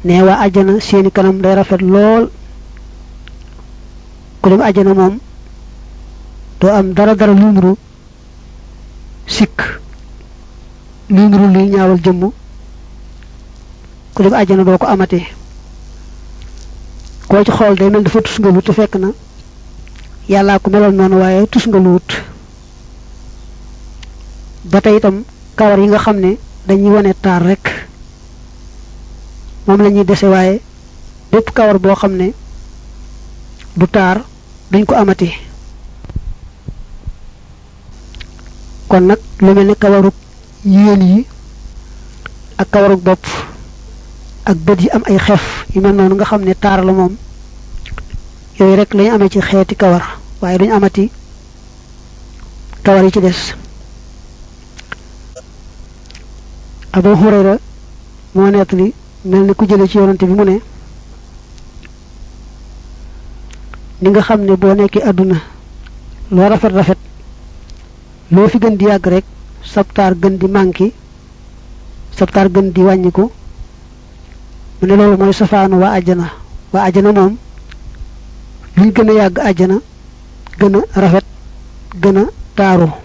ne waa àjjana seeni kanam day rafet lool ku dem àjjana moom doo am dara dara lu nuru sikk lu nuru luy ñaawal jëmm ku dem àjjana doo ko amati koo ci xool day mel dafa tus nga lu te fekk na yàllaa ko meloon noonu waaye tus nga lu wut ba tey itam kawar yi nga xam ne dañuy wane taar rek moom la ñuy dese waaye bépp kawar boo xam ne du taar duñ ko amati kon nag lu mel ne kawarug yéen yi ak kawarug bopp ak bët yi am ay xef yu mel noonu nga xam ne taar la moom yooyu rek lañu amee ci xeeti kawar waaye duñu amati kawar yi ci des Abu Hurayra moo nettali mel ni ku jële ci yonante bi mu ne ni nga xam ne boo nekkee àdduna loo rafet rafet loo fi gën di yàgg rek sabtaar gën di manki sabtaar gën di wàññiku mu ne loolu mooy safaanu waa àjjana waa àjjana moom luñ gën a yàgg àjjana gën a rafet gën a taaru